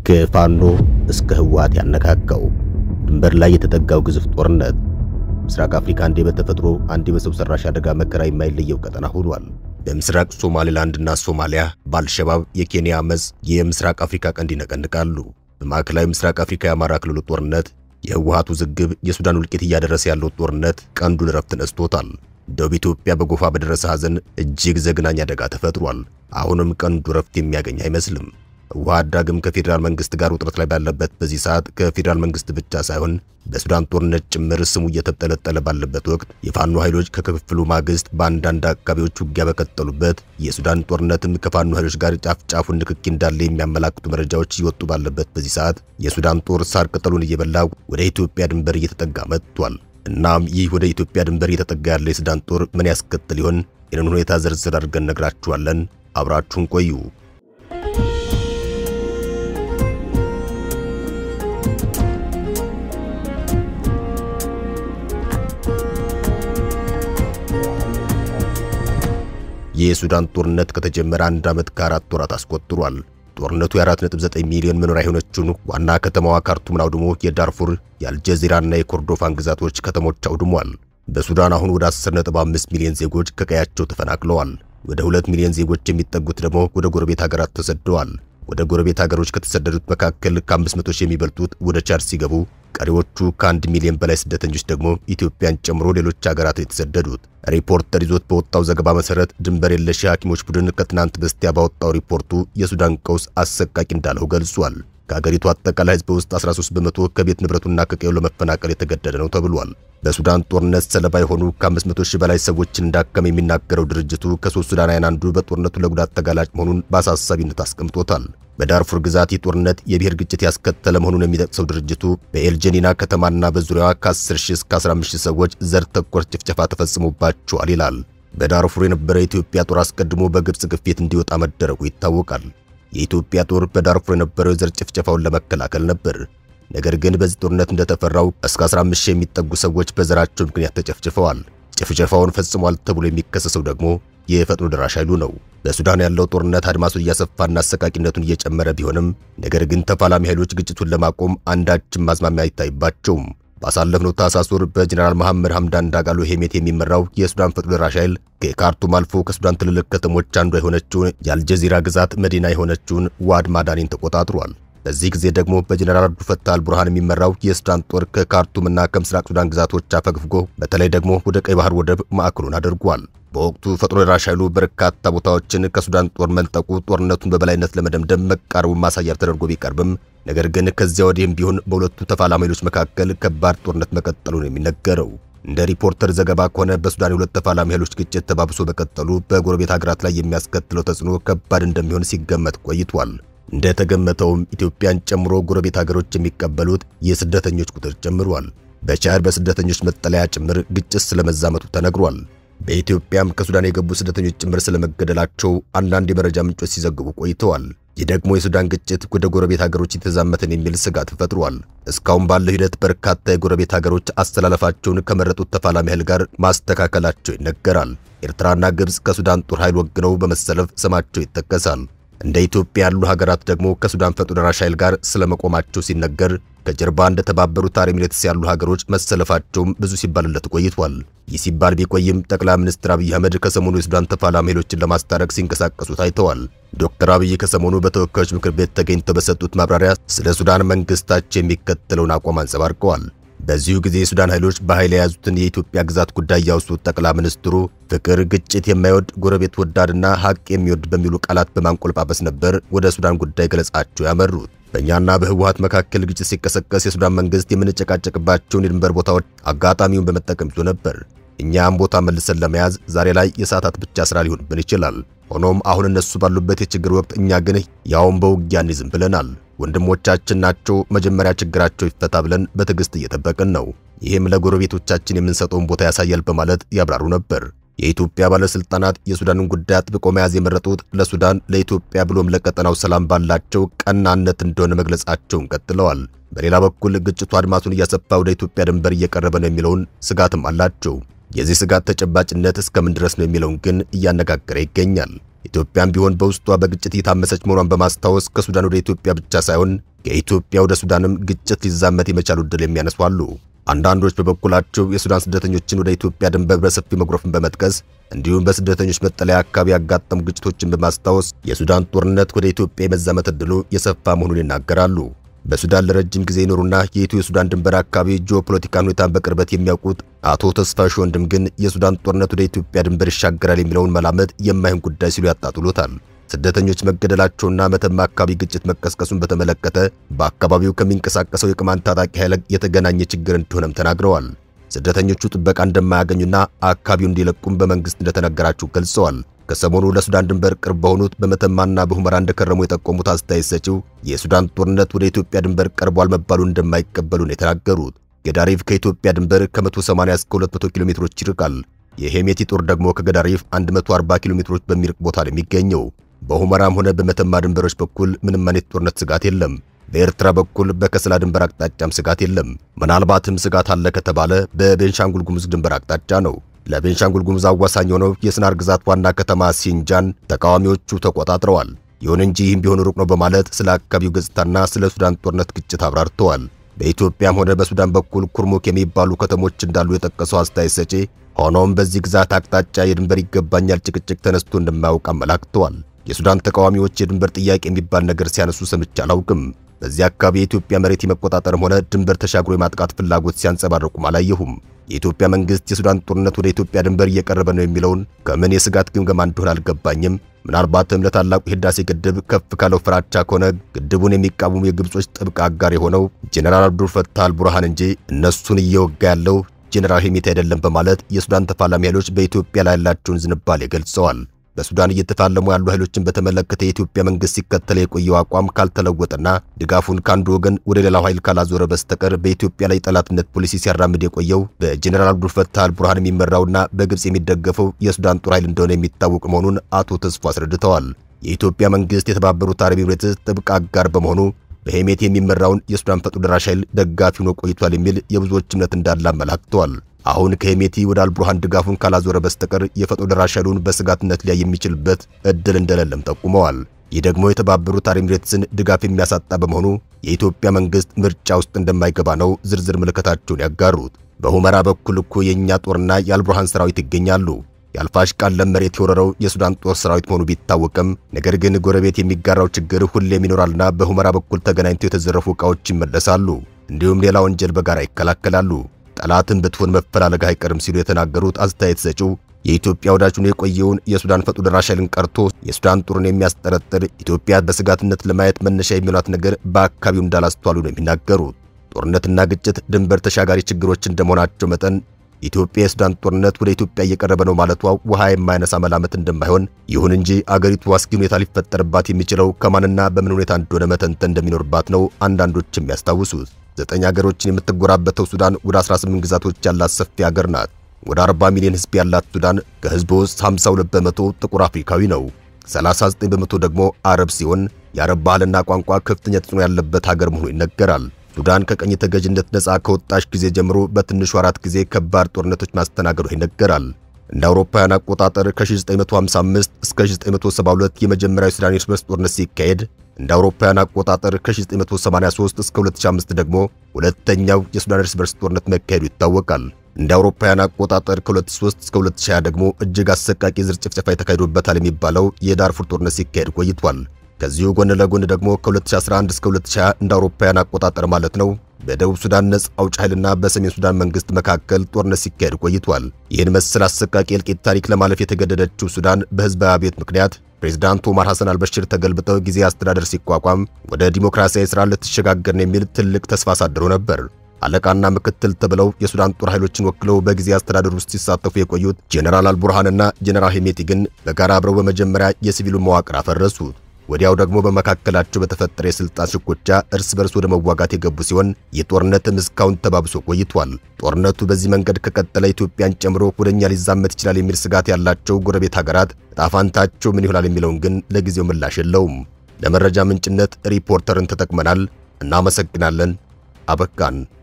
ከፋኖ እስከ ህወሓት ያነካካው ድንበር ላይ የተጠጋው ግዙፍ ጦርነት ምስራቅ አፍሪካ አንዴ በተፈጥሮ አንዴ በሰው ሰራሽ አደጋ መከራ የማይለየው ቀጠና ሆኗል። በምስራቅ ሶማሌላንድና ሶማሊያ በአልሸባብ የኬንያ አመፅ የምስራቅ አፍሪካ ቀንድ ይነቀንቃሉ። በማዕከላዊ ምስራቅ አፍሪካ የአማራ ክልሉ ጦርነት፣ የህወሓቱ ውዝግብ፣ የሱዳን ውልቂት እያደረሰ ያለው ጦርነት ቀንዱን ረፍት ነስቶታል። ደቡብ ኢትዮጵያ በጎፋ በደረሰ ሐዘን እጅግ ዘግናኝ አደጋ ተፈጥሯል። አሁንም ቀንዱ ረፍት የሚያገኝ አይመስልም። ህወሓት ዳግም ከፌዴራል መንግስት ጋር ውጥረት ላይ ባለበት በዚህ ሰዓት ከፌዴራል መንግስት ብቻ ሳይሆን በሱዳን ጦርነት ጭምር ስሙ እየተጠለጠለ ባለበት ወቅት የፋኖ ኃይሎች ከክፍፍሉ ማግስት በአንዳንድ አካባቢዎች ውጊያ በቀጠሉበት የሱዳን ጦርነትም ከፋኖ ኃይሎች ጋር ጫፍ ጫፉን ንክኪ እንዳለ የሚያመላክቱ መረጃዎች እየወጡ ባለበት በዚህ ሰዓት የሱዳን ጦር ሳር ቅጠሉን እየበላ ወደ ኢትዮጵያ ድንበር እየተጠጋ መጥቷል። እናም ይህ ወደ ኢትዮጵያ ድንበር እየተጠጋ ያለ የሱዳን ጦር ምን ያስከትል ይሆን? ይህንን ሁኔታ ዝርዝር አድርገን ነግራችኋለን። አብራችሁን ቆዩ። የሱዳን ጦርነት ከተጀመረ አንድ ዓመት ከአራት ወራት አስቆጥሯል። ጦርነቱ የ4.9 ሚሊዮን መኖሪያ የሆነችውን ዋና ከተማዋ ካርቱምን አውድሞ የዳርፉር የአልጀዚራና የኮርዶፋን ግዛቶች ከተሞች አውድሟል። በሱዳን አሁን ወደ 10.5 ሚሊዮን ዜጎች ከቀያቸው ተፈናቅለዋል። ወደ 2 ሚሊዮን ዜጎች የሚጠጉት ደግሞ ወደ ጎረቤት ሀገራት ተሰደዋል። ወደ ጎረቤት ሀገሮች ከተሰደዱት መካከል ከ500 ሺህ የሚበልጡት ወደ ቻድ ሲገቡ ቀሪዎቹ ከአንድ ሚሊዮን በላይ ስደተኞች ደግሞ ኢትዮጵያን ጨምሮ ሌሎች ሀገራት የተሰደዱት። ሪፖርተር ይዞት በወጣው ዘገባ መሰረት ድንበር የለሽ የሐኪሞች ቡድን ከትናንት በስቲያ ባወጣው ሪፖርቱ የሱዳን ቀውስ አሰቃቂ እንዳለው ገልጿል። ከሀገሪቱ አጠቃላይ ሕዝብ ውስጥ 13 በመቶ ከቤት ንብረቱና ከቀዩ ለመፈናቀል የተገደደ ነው ተብሏል። በሱዳን ጦርነት ሰለባ የሆኑ ከ500 ሺህ በላይ ሰዎችን እንዳከመ የሚናገረው ድርጅቱ ከሶስት ሱዳናውያን አንዱ በጦርነቱ ለጉዳት ተጋላጭ መሆኑን በአሳሳቢነት አስቀምጦታል። በዳርፉር ግዛት ይህ ጦርነት የብሔር ግጭት ያስከተለ መሆኑን የሚጠቅሰው ድርጅቱ በኤልጀኒና ከተማና በዙሪያዋ ከ10 ሺህ እስከ 15 ሺህ ሰዎች ዘር ተኮር ጭፍጨፋ ተፈጽሞባቸዋል ይላል። በዳርፉር የነበረ የኢትዮጵያ ጦር አስቀድሞ በግብፅ ግፊት እንዲወጣ መደረጉ ይታወቃል። የኢትዮጵያ ጦር በዳርፉር የነበረው የዘር ጭፍጨፋውን ለመከላከል ነበር። ነገር ግን በዚህ ጦርነት እንደተፈራው እስከ 15 ሺህ የሚጠጉ ሰዎች በዘራቸው ምክንያት ተጨፍጭፈዋል። ጭፍጨፋውን ፈጽሟል ተብሎ የሚከሰሰው ደግሞ የፈጥኖ ደራሽ ኃይሉ ነው። በሱዳን ያለው ጦርነት አድማሱን እያሰፋና አሰቃቂነቱን እየጨመረ ቢሆንም ነገር ግን ተፋላሚ ኃይሎች ግጭቱን ለማቆም አንዳችም ማዝማሚያ አይታይባቸውም። ባሳለፍነው ታህሳስ ወር በጀነራል መሐመድ ሐምዳን ዳጋሎ ሄሜት የሚመራው የሱዳን ፈጥኖ ደራሽ ኃይል ከካርቱም አልፎ ከሱዳን ትልልቅ ከተሞች አንዷ የሆነችውን የአልጀዚራ ግዛት መዲና የሆነችውን ዋድ ማዳኒን ተቆጣጥሯል። በዚህ ጊዜ ደግሞ በጀነራል አብዱ ፈታህ አልቡርሃን የሚመራው የሱዳን ጦር ከካርቱምና ከምስራቅ ሱዳን ግዛቶች አፈግፍጎ በተለይ ደግሞ ወደ ቀይ ባህር ወደብ ማዕከሉን አድርጓል። በወቅቱ ፈጥኖ ደራሽ ኃይሉ በርካታ ቦታዎችን ከሱዳን ጦር መልጠቁ ጦርነቱን በበላይነት ለመደምደም መቃረቡን ማሳያ ተደርጎ ቢቀርብም ነገር ግን ከዚያ ወዲህም ቢሆን በሁለቱ ተፋላሚ ኃይሎች መካከል ከባድ ጦርነት መቀጠሉን የሚነገረው እንደ ሪፖርተር ዘገባ ከሆነ በሱዳን የሁለት ተፋላሚ ኃይሎች ግጭት ተባብሶ በቀጠሉ በጎረቤት ሀገራት ላይ የሚያስከትለው ተጽዕኖ ከባድ እንደሚሆን ሲገመት ቆይቷል። እንደተገመተውም ኢትዮጵያን ጨምሮ ጎረቤት ሀገሮች የሚቀበሉት የስደተኞች ቁጥር ጨምሯል። በቻድ በስደተኞች መጠለያ ጭምር ግጭት ስለመዛመቱ ተነግሯል። በኢትዮጵያም ከሱዳን የገቡ ስደተኞች ጭምር ስለመገደላቸው አንዳንድ የመረጃ ምንጮች ሲዘግቡ ቆይተዋል። ይህ ደግሞ የሱዳን ግጭት ወደ ጎረቤት ሀገሮች የተዛመተን የሚል ስጋት ፈጥሯል። እስካሁን ባለው ሂደት በርካታ የጎረቤት ሀገሮች አስተላለፋቸውን ከመረጡት ተፋላሚ ኃይል ጋር ማስተካከላቸው ይነገራል። ኤርትራና ግብፅ ከሱዳን ጦር ኃይል ወግነው በመሰለፍ ስማቸው ይጠቀሳል። እንደ ኢትዮጵያ ያሉ ሀገራት ደግሞ ከሱዳን ፈጥኖ ደራሽ ኃይል ጋር ስለመቆማቸው ሲነገር ከጀርባ እንደ ተባበሩት አረብ ኤሚሬትስ ያሉ ሀገሮች መሰለፋቸውም ብዙ ሲባልለት ቆይቷል። ይህ ሲባል ቢቆይም ጠቅላይ ሚኒስትር አብይ አህመድ ከሰሞኑ የሱዳን ተፋላሚ ኃይሎችን ለማስታረቅ ሲንቀሳቀሱ ታይተዋል። ዶክተር አብይ ከሰሞኑ በተወካዮች ምክር ቤት ተገኝተው በሰጡት ማብራሪያ ስለ ሱዳን መንግስታቸው የሚከተለውን አቋም አንጸባርቀዋል። በዚሁ ጊዜ የሱዳን ኃይሎች በኃይል የያዙትን የኢትዮጵያ ግዛት ጉዳይ ያወሱት ጠቅላይ ሚኒስትሩ ፍቅር፣ ግጭት የማይወድ ጎረቤት ወዳድና ሀቅ የሚወድ በሚሉ ቃላት በማንቆልጳበስ ነበር ወደ ሱዳን ጉዳይ ገለጻቸው ያመሩት። በእኛና በህወሓት መካከል ግጭት ሲቀሰቀስ የሱዳን መንግስት የምንጨቃጨቅባቸውን የድንበር ቦታዎች አጋጣሚውን በመጠቀም ይዞ ነበር። እኛም ቦታ መልሰን ለመያዝ ዛሬ ላይ የሰዓታት ብቻ ስራ ሊሆንብን ይችላል። ሆኖም አሁን እነሱ ባሉበት የችግር ወቅት እኛ ግን ያውን በውጊያ እንይዝም ብለናል። ወንድሞቻችን ናቸው፣ መጀመሪያ ችግራቸው ይፈታ ብለን በትዕግስት እየጠበቅን ነው። ይህም ለጎረቤቶቻችን የምንሰጠውን ቦታ ያሳያል በማለት ያብራሩ ነበር። የኢትዮጵያ ባለስልጣናት የሱዳንን ጉዳይ አጥብቆ መያዝ የመረጡት ለሱዳን ለኢትዮጵያ ብሎም ለቀጠናው ሰላም ባላቸው ቀናነት እንደሆነ መግለጻቸውን ቀጥለዋል። በሌላ በኩል ግጭቱ አድማሱን እያሰፋ ወደ ኢትዮጵያ ድንበር እየቀረበ ነው የሚለውን ስጋትም አላቸው። የዚህ ስጋት ተጨባጭነት እስከምን ድረስ ነው የሚለውን ግን እያነጋገረ ይገኛል። ኢትዮጵያም ቢሆን በውስጧ በግጭት እየታመሰች መሆኗን በማስታወስ ከሱዳን ወደ ኢትዮጵያ ብቻ ሳይሆን ከኢትዮጵያ ወደ ሱዳንም ግጭት ሊዛመት የመቻሉ ዕድል የሚያነሱ አሉ። አንዳንዶች በበኩላቸው የሱዳን ስደተኞችን ወደ ኢትዮጵያ ድንበር በሰፊ መጉረፍን በመጥቀስ እንዲሁም በስደተኞች መጠለያ አካባቢ ያጋጠሙ ግጭቶችን በማስታወስ የሱዳን ጦርነት ወደ ኢትዮጵያ የመዛመት ዕድሉ የሰፋ መሆኑን ይናገራሉ። በሱዳን ለረጅም ጊዜ ይኖሩና የኢትዮ ሱዳን ድንበር አካባቢ ጂኦፖለቲካን ሁኔታን በቅርበት የሚያውቁት አቶ ተስፋሽ ወንድም ግን የሱዳን ጦርነት ወደ ኢትዮጵያ ድንበር ይሻገራል የሚለውን መላመት የማይሆን ጉዳይ ሲሉ ያጣጥሉታል። ስደተኞች መገደላቸውና መተማ አካባቢ ግጭት መቀስቀሱን በተመለከተ በአካባቢው ከሚንቀሳቀሰው የቅማንት ታጣቂ ኃይል የተገናኘ ችግር እንደሆነም ተናግረዋል። ስደተኞቹ ጥበቃ እንደማያገኙና አካባቢውን እንዲለቁም በመንግስት እንደተነገራቸው ገልጸዋል። ከሰሞኑ ለሱዳን ድንበር ቅርብ በሆኑት በመተማና በሁመራ እንደከረሙ የጠቆሙት አስተያየት ሰጪው የሱዳን ጦርነት ወደ ኢትዮጵያ ድንበር ቀርቧል መባሉን እንደማይቀበሉ ነው የተናገሩት። ገዳሪፍ ከኢትዮጵያ ድንበር ከ180 እስከ 200 ኪሎ ሜትሮች ይርቃል። የሄሜቲ ጦር ደግሞ ከገዳሪፍ 140 ኪሎ ሜትሮች በሚርቅ ቦታ ነው የሚገኘው። በሁመራም ሆነ በመተማ ድንበሮች በኩል ምንም አይነት ጦርነት ስጋት የለም። በኤርትራ በኩል በከሰላ ድንበር አቅጣጫም ስጋት የለም። ምናልባትም ስጋት አለ ከተባለ በቤንሻንጉል ጉሙዝ ድንበር አቅጣጫ ነው። ለቤንሻንጉል ጉሙዝ አዋሳኝ የሆነው የስናር ግዛት ዋና ከተማ ሲንጃን ተቃዋሚዎቹ ተቆጣጥረዋል። ይሁን እንጂ ይህም ቢሆን ሩቅ ነው በማለት ስለ አካባቢው ገጽታና ስለ ሱዳን ጦርነት ግጭት አብራርተዋል። በኢትዮጵያም ሆነ በሱዳን በኩል ኩርሙክ የሚባሉ ከተሞች እንዳሉ የጠቀሰው አስተያየት ሰጪ ሆኖም በዚህ ግዛት አቅጣጫ የድንበር ይገባኛል ጭቅጭቅ ተነስቶ እንደማያውቅ አመላክተዋል። የሱዳን ተቃዋሚዎች የድንበር ጥያቄ የሚባል ነገር ሲያነሱ ሰምቼ አላውቅም። በዚህ አካባቢ የኢትዮጵያ መሬት የመቆጣጠርም ሆነ ድንበር ተሻግሮ የማጥቃት ፍላጎት ሲያንጸባርቁም አላየሁም። የኢትዮጵያ መንግስት የሱዳን ጦርነት ወደ ኢትዮጵያ ድንበር እየቀረበ ነው የሚለውን ከምን የስጋት ግምገማ እንደሆነ አልገባኝም። ምናልባትም ለታላቁ የህዳሴ ግድብ ከፍ ካለው ፍራቻ ከሆነ ግድቡን የሚቃወሙ የግብጾች ጥብቅ አጋር የሆነው ጄኔራል አብዱል ፈታህ አልቡርሃን እንጂ እነሱን እየወጋ ያለው ጄኔራል ሄሜቲ አይደለም በማለት የሱዳን ተፋላሚ ኃይሎች በኢትዮጵያ ላይ ያላቸውን ዝንባሌ ገልጸዋል። በሱዳን እየተፋለሙ ያሉ ኃይሎችን በተመለከተ የኢትዮጵያ መንግስት ሲከተል የቆየው አቋም ካልተለወጠና ድጋፉን ከአንዱ ወገን ወደ ሌላው ኃይል ካላዞረ በስተቀር በኢትዮጵያ ላይ ጠላትነት ፖሊሲ ሲያራምድ የቆየው በጀኔራል አብዱልፈታህ አልቡርሃን የሚመራውና በግብጽ የሚደገፈው የሱዳን ጦር ኃይል እንደሆነ የሚታወቅ መሆኑን አቶ ተስፎ አስረድተዋል። የኢትዮጵያ መንግስት የተባበሩት አረብ ኤሚሬትስ ጥብቅ አጋር በመሆኑ በሄሜቲ የሚመራውን የሱዳን ፈጥኖ ደራሽ ኃይል ደጋፊ ሆኖ ቆይቷል የሚል የብዙዎች እምነት እንዳለ አመላክተዋል። አሁን ከሄሜቲ ወደ አልቡርሃን ድጋፉን ካላዞረ በስተቀር የፈጥኖ ደራሽ ኃይሉን በስጋትነት ሊያይ የሚችልበት እድል እንደሌለም ጠቁመዋል። ይህ ደግሞ የተባበሩት አረብ ኤሚሬትስን ድጋፍ የሚያሳጣ በመሆኑ የኢትዮጵያ መንግስት ምርጫ ውስጥ እንደማይገባ ነው ዝርዝር ምልከታቸውን ያጋሩት። በሁመራ በኩል እኮ የእኛ ጦርና የአልቡርሃን ሰራዊት ይገኛሉ። የአልፋሽቃን ለም መሬት የወረረው የሱዳን ጦር ሰራዊት መሆኑ ቢታወቅም ነገር ግን ጎረቤት የሚጋራው ችግር ሁሌም ይኖራልና በሁመራ በኩል ተገናኝተው የተዘረፉ ዕቃዎች ይመለሳሉ። እንዲሁም ሌላ ወንጀል በጋራ ይከላከላሉ። ጠላትን ብትሆን መፈላለግ አይቀርም ሲሉ የተናገሩት አስተያየት ሰጪው የኢትዮጵያ ወዳጅ ሆኖ የቆየውን የሱዳን ፈጥኖ ደራሽ ኃይልን ቀርቶ የሱዳን ጦርን የሚያስጠረጥር ኢትዮጵያ በስጋትነት ለማየት መነሻ የሚሏት ነገር በአካባቢው እንዳላስተዋሉ ነው የሚናገሩት። ጦርነትና ግጭት ድንበር ተሻጋሪ ችግሮች እንደመሆናቸው መጠን ኢትዮጵያ የሱዳን ጦርነት ወደ ኢትዮጵያ እየቀረበ ነው ማለቷ ውሃ የማይነሳ መላመት እንደማይሆን፣ ይሁን እንጂ አገሪቱ አስጊ ሁኔታ ሊፈጠርባት የሚችለው ከማንና በምን ሁኔታ እንደሆነ መተንተን እንደሚኖርባት ነው አንዳንዶች የሚያስታውሱት። ዘጠኝ ሀገሮችን የምትጎራበተው ሱዳን ወደ 18 ግዛቶች ያላት ሰፊ ሀገር ናት። ወደ 40 ሚሊዮን ሕዝብ ያላት ሱዳን ከሕዝቡ ውስጥ 52 በመቶ ጥቁር አፍሪካዊ ነው። 39 በመቶ ደግሞ አረብ ሲሆን የአረብ ባህልና ቋንቋ ከፍተኛ ተጽዕኖ ያለበት ሀገር መሆኑ ይነገራል። ሱዳን ከቀኝ ተገዥነት ነፃ ከወጣች ጊዜ ጀምሮ በትንሹ አራት ጊዜ ከባድ ጦርነቶች ማስተናገዷ ይነገራል። እንደ አውሮፓውያን አቆጣጠር ከ1955 እስከ 1972 የመጀመሪያው ሱዳን የእርስ በርስ ጦርነት ሲካሄድ እንደ አውሮፓውያን አቆጣጠር ከ1983 እስከ 2005 ደግሞ ሁለተኛው የሱዳን እርስ በርስ ጦርነት መካሄዱ ይታወቃል። እንደ አውሮፓውያን አቆጣጠር ከ2003 እስከ 2020 ደግሞ እጅግ አሰቃቂ ዘር ጭፍጨፋ የተካሄዶበታል የሚባለው የዳርፉር ጦርነት ሲካሄድ ቆይቷል። ከዚሁ ጎን ለጎን ደግሞ ከ2011 እስከ 2020 እንደ አውሮፓውያን አቆጣጠር ማለት ነው በደቡብ ሱዳን ነጻ አውጪ ኃይልና በሰሜን ሱዳን መንግስት መካከል ጦርነት ሲካሄድ ቆይቷል። ይህን መሰል አሰቃቂ እልቂት ታሪክ ለማለፍ የተገደደችው ሱዳን በህዝባዊ አብዮት ምክንያት ፕሬዝዳንት ኦማር ሐሰን አልበሽር ተገልብጠው ጊዜ አስተዳደር ሲቋቋም ወደ ዲሞክራሲያዊ ስራ ልትሸጋገር ነው የሚል ትልቅ ተስፋ አሳድሮ ነበር። አለቃና ምክትል ተብለው የሱዳን ጦር ኃይሎችን ወክለው በጊዜ አስተዳደር ውስጥ ሲሳተፉ የቆዩት ጄኔራል አልቡርሃንና ጄኔራል ሄሜቲ ግን በጋራ አብረው በመጀመሪያ የሲቪሉን መዋቅር አፈረሱት። ወዲያው ደግሞ በመካከላቸው በተፈጠረ የስልጣን ሽኩቻ እርስ በርስ ወደ መዋጋት የገቡ ሲሆን የጦርነትም እስካሁን ተባብሶ ቆይቷል። ጦርነቱ በዚህ መንገድ ከቀጠለ ኢትዮጵያን ጨምሮ ወደኛ ሊዛመት ይችላል የሚል ስጋት ያላቸው ጎረቤት ሀገራት ዕጣ ፈንታቸው ምን ይሆናል የሚለውን ግን ለጊዜው ምላሽ የለውም። ለመረጃ ምንጭነት ሪፖርተርን ተጠቅመናል። እናመሰግናለን። አበቃን።